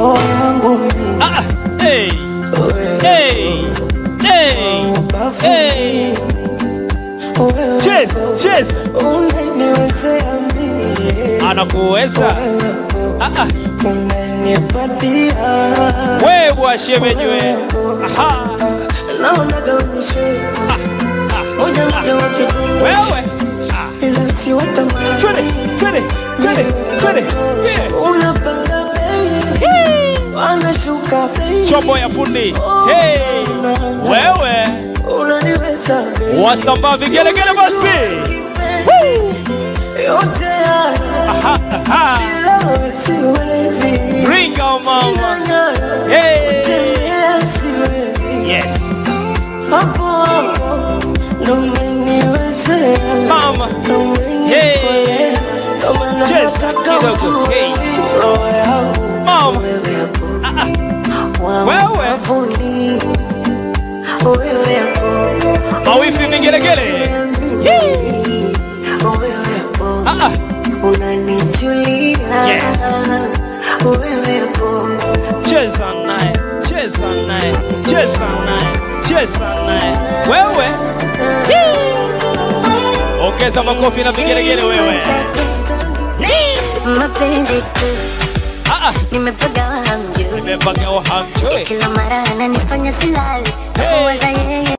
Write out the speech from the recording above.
roho yangu mimi Ah, hey, wewe hey, hey, hey. wewe Cheers, cheers. unaniwezea mimi Anakuweza ah, ah. unanipatia wewe shemenywe. Aha, naonaga unishepu moja moja wakidunda wewe ila si twende, watamani twende, twende, twende. Yeah. unapanda bei wanashuka bei Chombo ya fundi. Hey, wewe unaniweza bei wasambaa vigelegele basi. yote haya Aha, aha. bila wewe siwezi Ringa mama. Sina nyaya, Hey. kutembea siwezi Yes. hapo hapo ndo umeniwezea Mama. ndo umenikolea ndo maana Cheers, nataka kidogo. ujue Hey. roho yangu Mama. wewe hapo Wewe. wavuni wewe hapo Mawifi vigelegele. wewe hapo Ah, ah. unanichulia Yes. wewe hapo Cheza naye, cheza naye, cheza naye, cheza naye. Wewe. Ongeza makofi na vigelegele wewe. mapenzi tu Ah, ah. nimepagawa hamjui Nimepagawa hamjui. kila mara ananifanya silali Hey. nakuwaza yeye